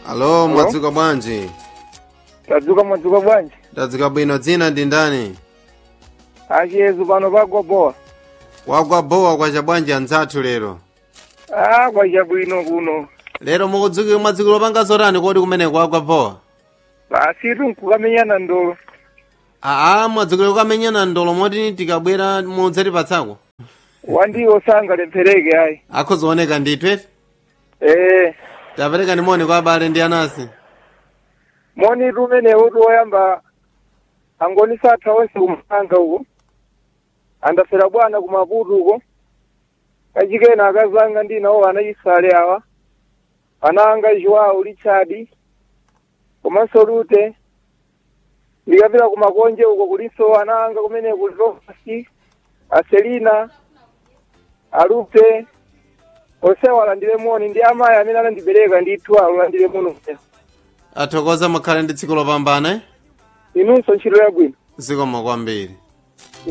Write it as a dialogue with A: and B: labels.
A: alo mwadzuka bwanji
B: tadzuka mwadzuka bwanji
A: tadzuka bwino dzina ndi ndani
B: achiyezu pano pagwa bowa
A: wagwa bowa kwacha bwanji anzathu lero
B: ah kwacha bwino kuno
A: lero mukudzukira mwadzukira panga zotani kodi kumene kwagwa bowa
B: pasitu nkukamenyana ndolo
A: aa mwadzukira kukamenyana ndolo moti tikabwera mudzatipatsako
B: wandiwo sangalephereke ayi
A: akhozooneka ndithu
B: eh
A: tapereka ni moni kwa abale ndi anasi
B: moni tumenewu woyamba angoni satha wonse kumanga uko andafera bwana kumaputu uko kachikena akazanga ndinawo anachisale awa ananga joao richard komanso lute ndikapita kumakonje uko kulinso ananga kumene kuli rofasi aselina alute onsewo alandire moni ndi amayi amene anandibereka ndithu alandire moni
A: athokoza mukhale ndi tsiku lopambana eh?
B: inunso ntchito yabwino
A: zikomo kwambiri